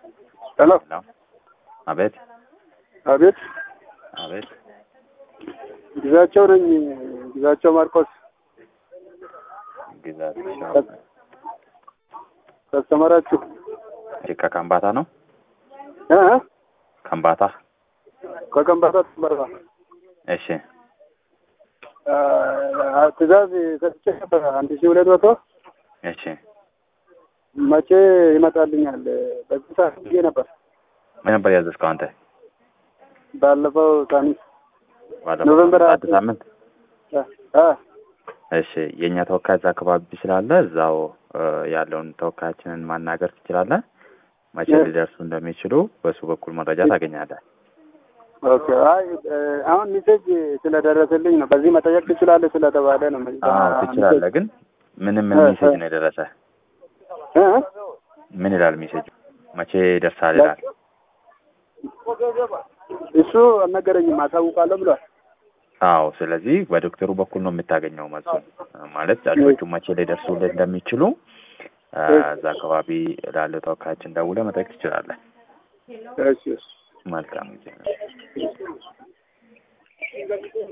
ሄሎ ሄሎ አቤት አቤት አቤት ግዛቸው ነኝ ግዛቸው ማርቆስ ግዛቸው ከስተመራችሁ ከከምባታ ነው እ ከምባታ ከከምባታ ተመራ እሺ ትእዛዝ ሰጥቼ ነበር አንድ ሺህ ሁለት መቶ እሺ መቼ ይመጣልኛል? በዚህ ሰዓት ጊዜ ነበር ምን ነበር ያዘዝከው አንተ ባለፈው ሳምንት ባለፈው ኖቨምበር ሳምንት? ሀያ አንድ ሳምንት እ እ እሺ የእኛ ተወካይ እዛ አካባቢ ስላለ እዛው እ ያለውን ተወካያችንን ማናገር ትችላለህ መቼ እ ሊደርሱ እንደሚችሉ በሱ በኩል መረጃ ታገኛለህ ኦኬ። አይ እ አሁን ሜሴጅ ስለደረሰልኝ ነው። በዚህ መጠየቅ ትችላለህ ስለተባለ ነው። አዎ ትችላለህ ግን ምንም ምን እ ሜሴጅ እ ነው የደረሰ እ ምን ይላል ሜሴጁ መቼ ይደርሳል ይላል እሱ አልነገረኝም። አሳውቃለሁ ብሏል። አዎ ስለዚህ በዶክተሩ በኩል ነው የምታገኘው መልሱን ማለት ጫጩቶቹ መቼ ሊደርሱልህ እንደሚችሉ እ እዛ አካባቢ ላለው ተወካያችን ደውለህ መጠየቅ ትችላለህ እሺ እሺ መልካም ጊዜ